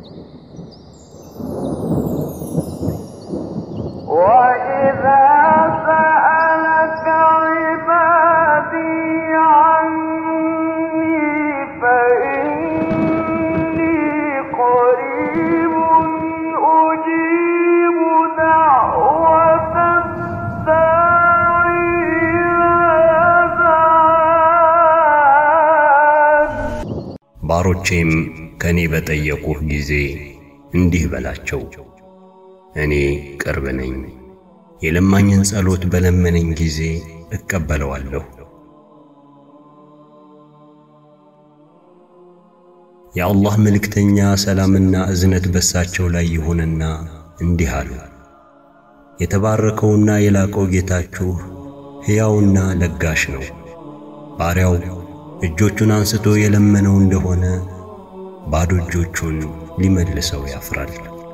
وإذا سألك عبادي عني فإني قريب أجيب دعوة الداعي إذا دعان ባሮቼም ከእኔ በጠየቁህ ጊዜ እንዲህ በላቸው፣ እኔ ቅርብ ነኝ። የለማኝን ጸሎት በለመነኝ ጊዜ እቀበለዋለሁ። የአላህ መልእክተኛ ሰላምና እዝነት በሳቸው ላይ ይሁንና እንዲህ አሉ። የተባረከውና የላቀው ጌታችሁ ሕያውና ለጋሽ ነው። ባሪያው እጆቹን አንስቶ የለመነው እንደሆነ ባዶ እጆቹን ሊመልሰው ያፍራል።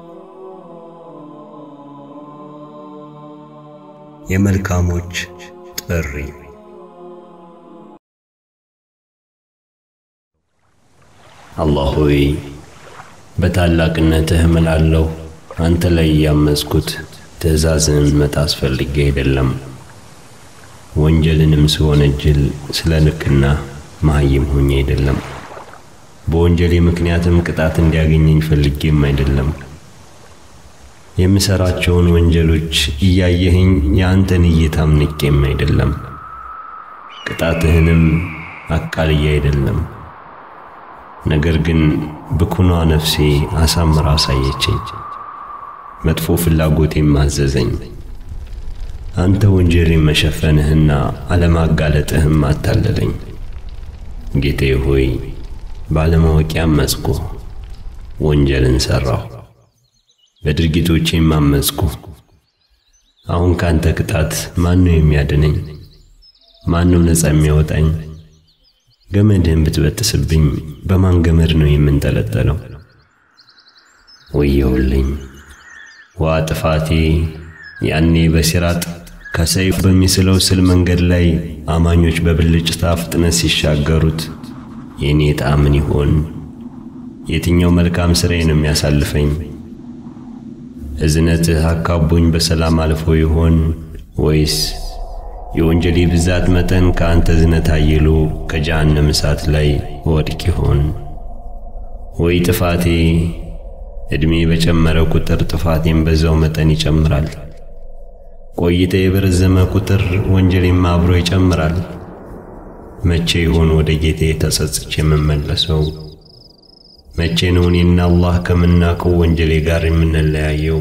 የመልካሞች ጥሪ አላህ ሆይ በታላቅነትህ እምላለሁ፣ አንተ ላይ ያመጽኩት ትእዛዝን መጣስ ፈልጌ አይደለም። ወንጀልንም ስወነጅል ስለ ልክና መሃይም ሆኜ አይደለም። በወንጀሌ ምክንያትም ቅጣት እንዲያገኘኝ ፈልጌም አይደለም። የምሰራቸውን ወንጀሎች እያየኸኝ የአንተን እይታም ንቄም አይደለም። ቅጣትህንም አቃልዬ አይደለም። ነገር ግን ብኩኗ ነፍሴ አሳምራ አሳየችኝ፣ መጥፎ ፍላጎቴም አዘዘኝ። አንተ ወንጀሌን መሸፈንህና አለማጋለጥህም አታለለኝ። ጌታዬ ሆይ ባለማወቂያ አመጽኩ፣ ወንጀልን ሠራሁ፣ በድርጊቶቼም አመጽኩ። አሁን ካንተ ቅጣት ማን ነው የሚያድነኝ? ማን ነው ነፃ የሚያወጣኝ? ገመድህን ብትበጥስብኝ በማን ገመድ ነው የምንጠለጠለው? ወየውልኝ ዋ ጥፋቴ! ያኔ በሲራጥ ከሰይፍ በሚስለው ስል መንገድ ላይ አማኞች በብልጭታ ፍጥነት ሲሻገሩት የእኔ ዕጣ ምን ይሆን? የትኛው መልካም ሥራዬ ነው የሚያሳልፈኝ? እዝነትህ አካቦኝ በሰላም አልፎ ይሆን ወይስ የወንጀሌ ብዛት መጠን ከአንተ እዝነት አይሎ ከጀሃነም እሳት ላይ ወድቅ ይሆን? ወይ ጥፋቴ! ዕድሜ በጨመረ ቁጥር ጥፋቴም በዛው መጠን ይጨምራል። ቆይታ የበረዘመ ቁጥር ወንጀሌም አብሮ ይጨምራል። መቼ ይሆን ወደ ጌታዬ ተጸጽቼ የምመለሰው? መቼ ነው እኔና አላህ ከምናውቀው ወንጀሌ ጋር የምንለያየው?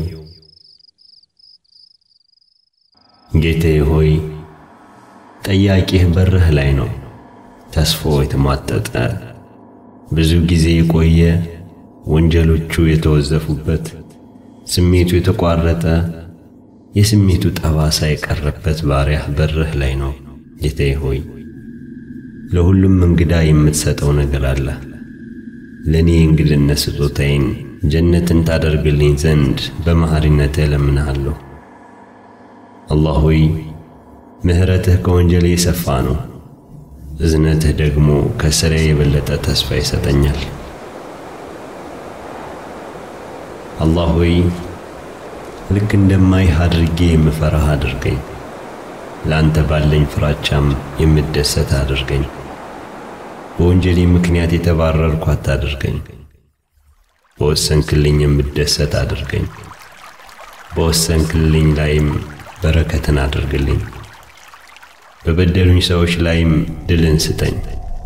ጌታዬ ሆይ ጠያቂህ በርህ ላይ ነው። ተስፋው የተሟጠጠ ብዙ ጊዜ የቆየ ወንጀሎቹ የተወዘፉበት ስሜቱ የተቋረጠ የስሜቱ ጠባሳ የቀረበት ባሪያህ በርህ ላይ ነው። ጌታዬ ሆይ ለሁሉም እንግዳ የምትሰጠው ነገር አለ። ለእኔ እንግድነት ስጦታዬን ጀነትን ታደርግልኝ ዘንድ በመሐሪነትህ እለምንሃለሁ። አላህ ሆይ ምሕረትህ ከወንጀሌ የሰፋ ነው፣ እዝነትህ ደግሞ ከሥራዬ የበለጠ ተስፋ ይሰጠኛል። አላህ ሆይ ልክ እንደማይህ አድርጌ የምፈራህ አድርገኝ። ለአንተ ባለኝ ፍራቻም የምደሰት አድርገኝ። በወንጀሌ ምክንያት የተባረርኩ አታድርገኝ። በወሰንክልኝ የምደሰት አድርገኝ። በወሰንክልኝ ላይም በረከትን አድርግልኝ። በበደሉኝ ሰዎች ላይም ድልን ስጠኝ።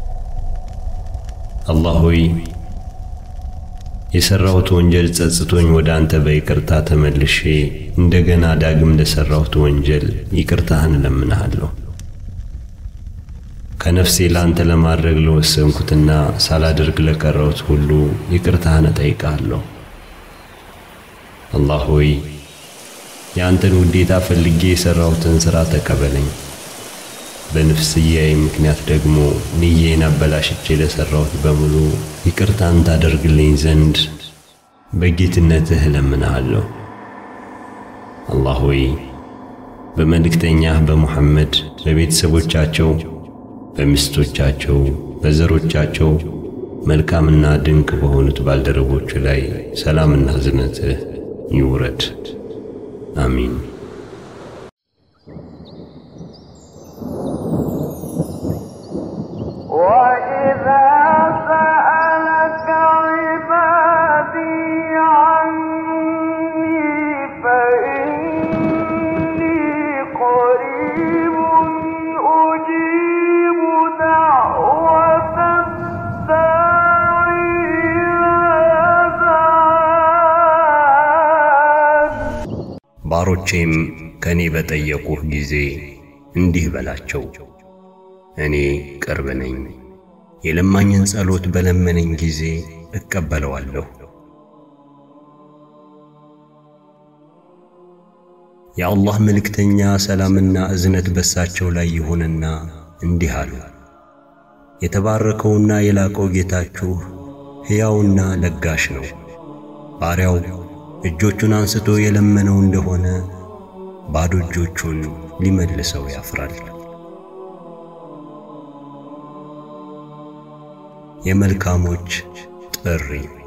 አላህ ሆይ የሠራሁት ወንጀል ጸጽቶኝ ወደ አንተ በይቅርታ ተመልሼ እንደገና ዳግም ለሠራሁት ወንጀል ይቅርታህን እለምንሃለሁ። ከነፍሴ ለአንተ ለማድረግ ለወሰንኩትና ሳላደርግ ለቀረሁት ሁሉ ይቅርታህን እጠይቃለሁ። አላህ ሆይ የአንተን ውዴታ ፈልጌ የሠራሁትን ሥራ ተቀበለኝ። በንፍስያዬ ምክንያት ደግሞ ንዬን አበላሽቼ ለሠራሁት በሙሉ ይቅርታን ታደርግልኝ ዘንድ በጌትነትህ እለምንሃለሁ። አላህ ሆይ በመልእክተኛህ በሙሐመድ በቤተሰቦቻቸው፣ በሚስቶቻቸው፣ በዘሮቻቸው፣ መልካምና ድንቅ በሆኑት ባልደረቦች ላይ ሰላምና ዝነትህ ይውረድ። አሚን። وإذا سألك عبادي عني فإني قريب أجيب دعوة الداعي إذا دعان ባሮቼም ከእኔ በጠየቁህ ጊዜ እንዲህ በላቸው፣ እኔ ቅርብ ነኝ። የለማኝን ጸሎት በለመነኝ ጊዜ እቀበለዋለሁ። የአላህ መልእክተኛ ሰላምና እዝነት በሳቸው ላይ ይሁንና እንዲህ አሉ። የተባረከውና የላቀው ጌታችሁ ሕያውና ለጋሽ ነው። ባሪያው እጆቹን አንስቶ የለመነው እንደሆነ ባዶ እጆቹን ሊመልሰው ያፍራል። የመልካሞች ጥሪ